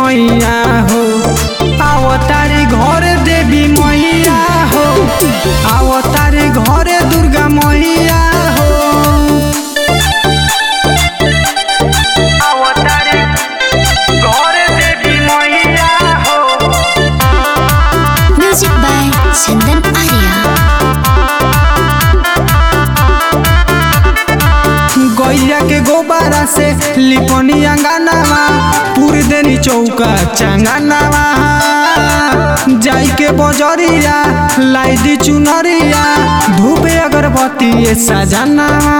छैया हो आवतारी घर देवी मैया हो आवतारी घरे दुर्गा मैया हो आवतारी घरे देवी मैया हो Music by Chandan Arya. गैया के गोबारा से लिपनी अंगनावा पूरी देनी चौका चंगनावा जाई के बजरिया लाई दी चुनरिया धूप अगरबत्ती ये सजनावा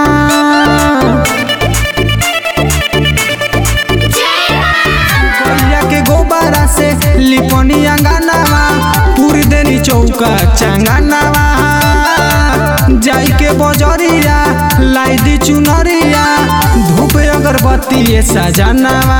गैया के गोबारा से लिपनी अंगनावा पूरी देनी चौका चंगनावा जाई के बजरिया लाई दी चुनरिया धूप अगरबत्ती ये सजनावा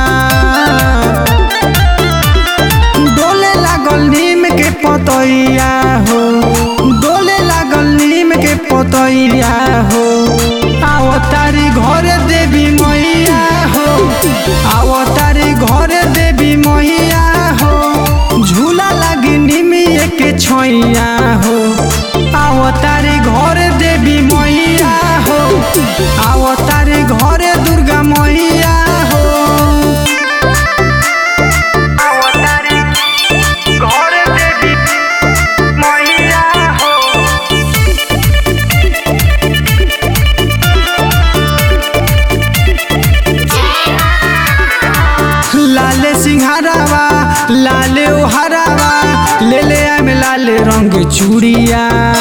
डोले लागल नीम के पतैया हो डोले लागल नीम के पतैया हो आवतारी घरे देवी मैया हो आवतारी घरे देवी मैया हो झूला लागी निमिए के छैया हो आवतारी घरे देवी मैया हो आवतारी घरे दुर्गा मैया हो आवतारी घरे देवी मैया हो लाले सिंहारावा लाले ओहारावा ले ले आमे लाले रंग चूड़िया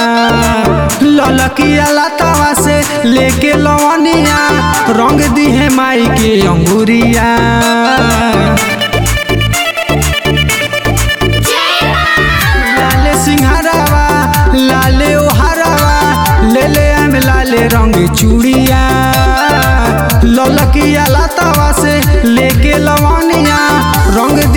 ललकिया लतावा से लेके लवनिया रंग दी है माई के अंगूरिया लाले सिंहारावा लाले ओहारावा ले ले आमे लाले रंग चूड़िया ललकिया लतावा से लेके लवनिया रंग